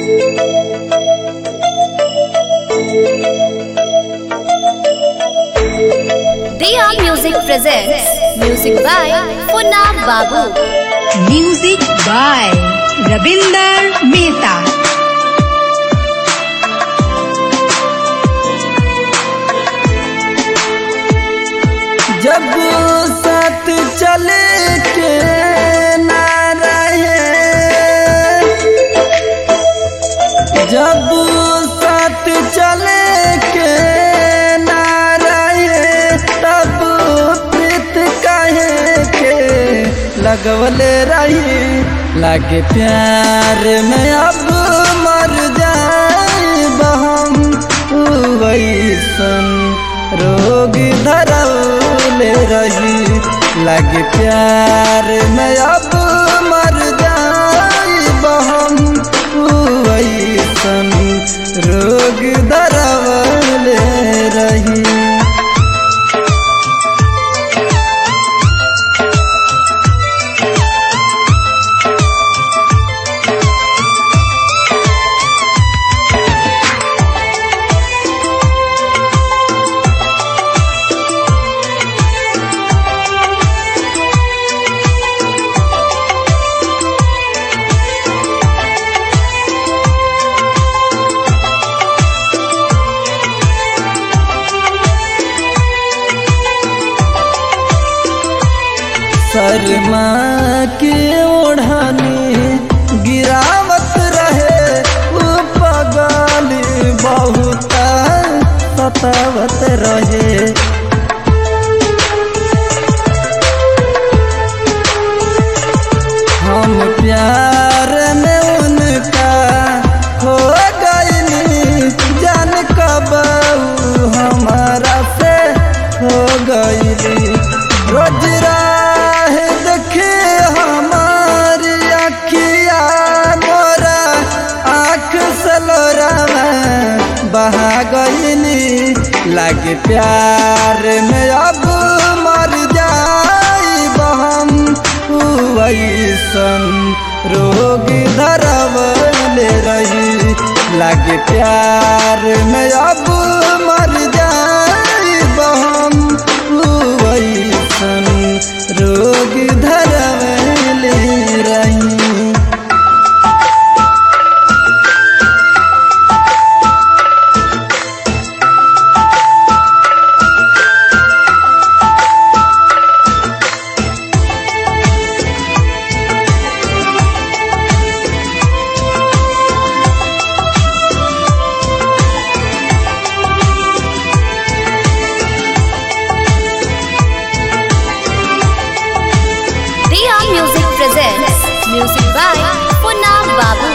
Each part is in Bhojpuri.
Dia Music presents music by Funab Babu. Music by Rabinder Mehta. जब साथ चले के ना रहे जब साथ चले के ना रहे तब प्रीत कहे के लगवले रही लागे प्यार में अब मर जाए हम वैसन रोग धरौले रही लागे प्यार में अब मर जाए हम वैसन रोग धरौले रही शर्मा के ओढ़ानी गिरावत रहे उ पगल बहुत सतावत रहे हम प्यार में उनका हो गईली जान कब उ हमारा से हो गईली रोज राह देखे हमारी अखिया मोरा आँख सलोरा बहा गईली लागे प्यार में अब मर जाई हम वैसन रोग धरवले रही लागे प्यार में अब मर जाई हम वैसन रोग धरवले रही Dia Music presents music by Funab Babu.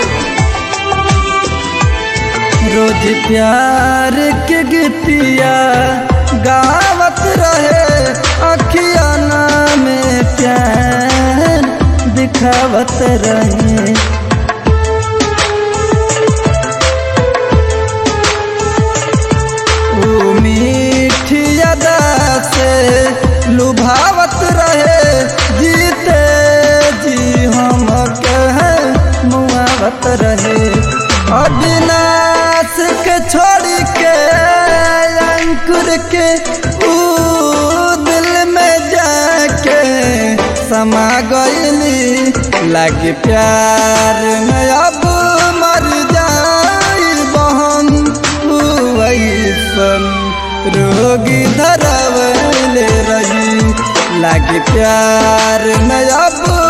रोज प्यार के गीतिया गावत रहे अखिया में प्यार दिखावत रहे ओ मीठी अदा से लुभावत रहे जीते जी हम कहे मुआवत रहे अविनाश के छोड़ के अंकुर के ऊ दिल में जाके समा गईली लागे प्यार में अब मर जाई बहन वैसन रोगी धरवले रही लागे प्यार में अब